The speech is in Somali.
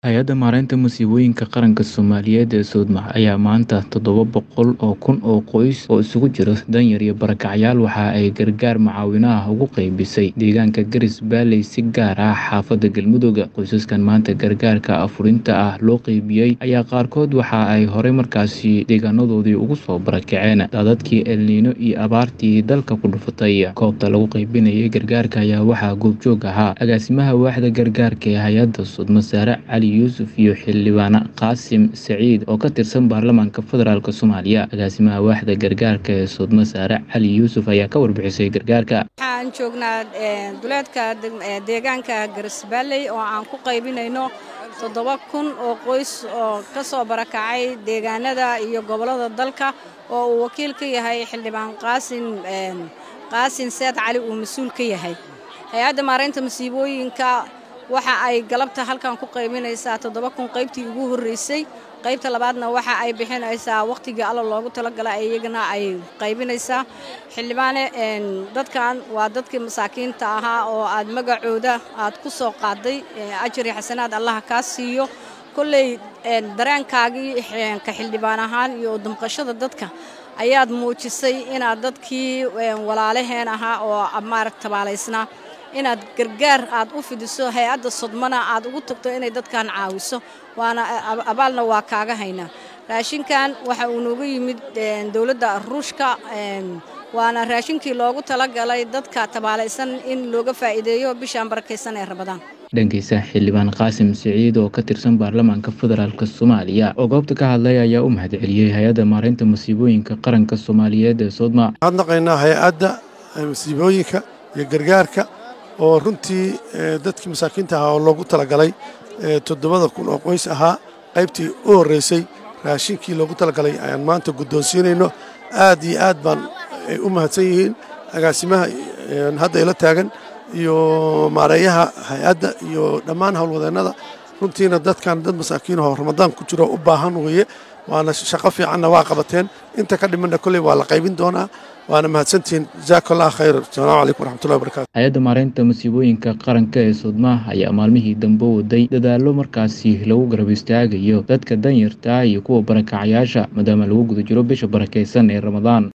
Hay'adda Maareynta Musiibooyinka Qaranka Soomaaliyeed ee Sodma ayaa maanta toddoba boqol oo kun oo qoys oo isugu jira danyar iyo barakacyaal waxa ay gargaar mucaawino ah ugu qaybisay deegaanka Garis Valley si gaar ah xaafadda Galmudug. Qoysaskan maanta gargaarka afurinta ah loo qaybiyey ayaa qaarkood waxa ay horey markaasi deegaanadoodii ugu soo barakaceen daadadkii El Niino iyo abaartii dalka ku dhufatay. Goobta lagu qaybinayay gargaarka ayaa waxaa goobjoog ahaa agaasimaha waaxda gargaarka ee hay'adda Sodma Saare Cali Yuusuf iyo xildhibaan Qaasim Saciid oo ka tirsan baarlamaanka federaalk Soomaaliya. Agaasimaha waaxda gargaarka ee Sodma Saare Cali Yuusuf ayaa ka warbixisay gargaarka. waxaan joognaa duleedka deegaanka Garis Valley oo aan ku qaybinayno toddoba kun oo qoys oo ka soo barakacay deegaanada iyo gobollada dalka oo uu wakiil ka yahay xildhibaan qaasin qaasin seed cali uu mas-uul ka yahay hay-adda maareynta masiibooyinka waxa ay galabta halkan ku qaybinaysaa toddoba kun qaybtii ugu horreysay qaybta labaadna waxa ay bixinaysaa wakhtigii alla loogu talagalay iyagana ay qaybinaysaa xildhibaane dadkan waa dadkii masaakiinta ahaa oo aad magacooda aad ku soo qaaday ajari xasanaad allaha kaa siiyo kolley dareenkaagii ka xildhibaan ahaan iyo damqashada dadka ayaad muujisay inaad dadkii walaalaheen ahaa oo maarag tabaalaysnaa inaad gargaar aad u fidiso hay-adda sodmana aad ugu tagto inay dadkan caawiso waana abaalna waa kaaga haynaa raashinkan waxa uu nooga yimid dowladda ruushka waana raashinkii loogu talagalay dadka tabaalaysan in looga faa'iideeyo bishaan barakaysan ee rabadaan dhankiisa xildhibaan qaasim siciid oo ka tirsan baarlamaanka federaalk soomaaliya oo goobta ka hadlay ayaa u mahadceliyey hay-adda maareynta masiibooyinka qaranka soomaaliyeed ee sodma waxaad naqaynaa hay-adda masiibooyinka iyo gargaarka oo runtii dadkii masaakiinta ahaa oo loogu talagalay toddobada kun oo qoys ahaa qaybtii u horreysay raashinkii loogu talagalay ayaan maanta guddoonsiinayno aad iyo aad baan ay u mahadsan yihiin agaasimaha hadda ila taagan iyo maareeyaha hay-adda iyo dhammaan howlwadeennada runtiina dadkan dad masaakiinahoo ramadaan ku jiro u baahan weeye waana shaqo fiicanna waa qabateen inta ka dhimanna kolley waa la qaybin doonaa waana mahadsantihiin jazaaka allah khayr asalaamu calaykum waraxmatullahi wabarakatu hay-adda maareynta masiibooyinka qaranka ee sodma ayaa maalmihii dambe waday dadaallo markaasi lagu garab istaagayo dadka danyarta iyo kuwa barakacyaasha maadaama lagu guda jiro bisha barakaysan ee ramadaan